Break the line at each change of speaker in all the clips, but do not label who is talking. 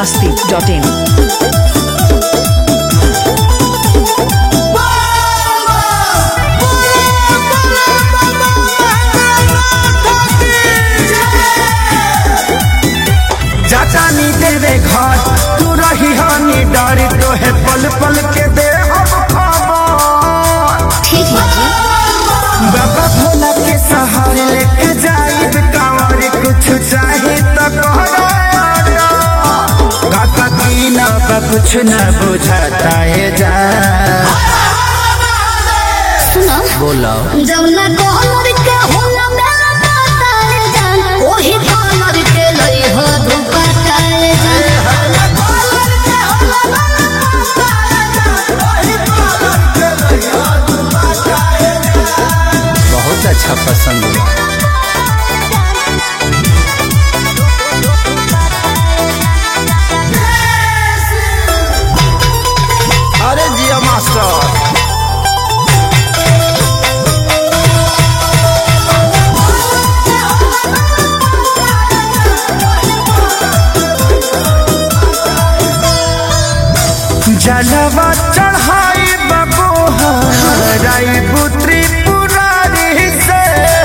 masti.in.
जानी देवे घर तू रही हानि डर तो है पल पल के दे अब खबर
ठीक है जी
बाबा भोला के सहारे लेके जाई कांवर कुछ चाहे तो कहरा काका की ना बा कुछ न बुझाता है जा
सुनो
बोलो
जब ना डॉलर के होला मेरा ताताए जान ओही डॉलर के लई हो दुपट्टाए जान
बहुत अच्छा पसंद हुआ अरे जिया मास्टर जलवा चढ़ाई बबू हराई पुत्री पुरारी से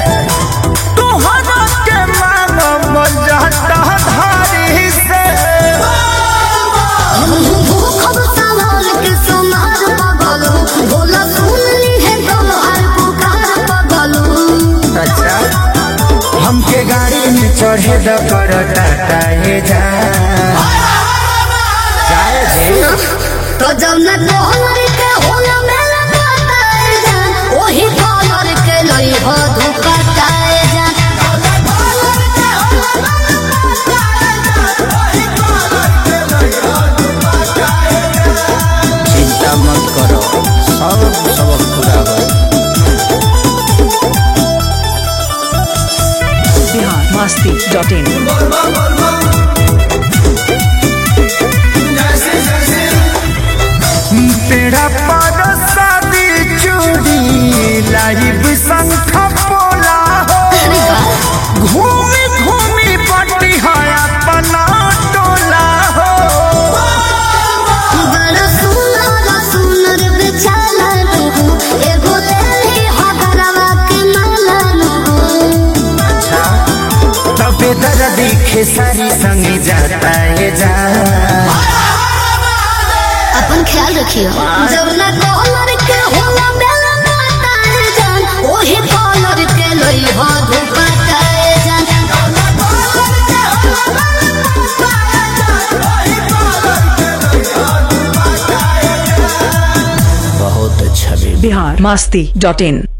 तुहरा के मानो जाता धारी से
हम भूखब सवाल के सुनार पगलू बोला सुन ली है तुम्हार पुकार पगलू
अच्छा हमके गाड़ी में चढ़े द कर टाटा ये जा जाए जे
तो जब ना डॉलर के होला मेरा ताताए जान ओही डॉलर के लई हो दुपट्टाए जान
चिंता मत करो सब सबक पूरा हो
Bihar masti.in.
तेरा पर शादी चूड़ी लाइव संख पोला हो
अरे वाह
घूमी घूमी पट्टी है अपना टोला हो
बड़ा सुंदर सुंदर बेचारा नुगु एगो लेली हगरवा के माला नुगु
अच्छा तबे दर्दी खेसारी संग जाता है जा
अपन ख्याल रखियो जब ना डॉलर के होला बेला माताए जान ओही डॉलर के लई हो दुपट्टाए जान
बहुत अच्छा भी
Bihar masti.in.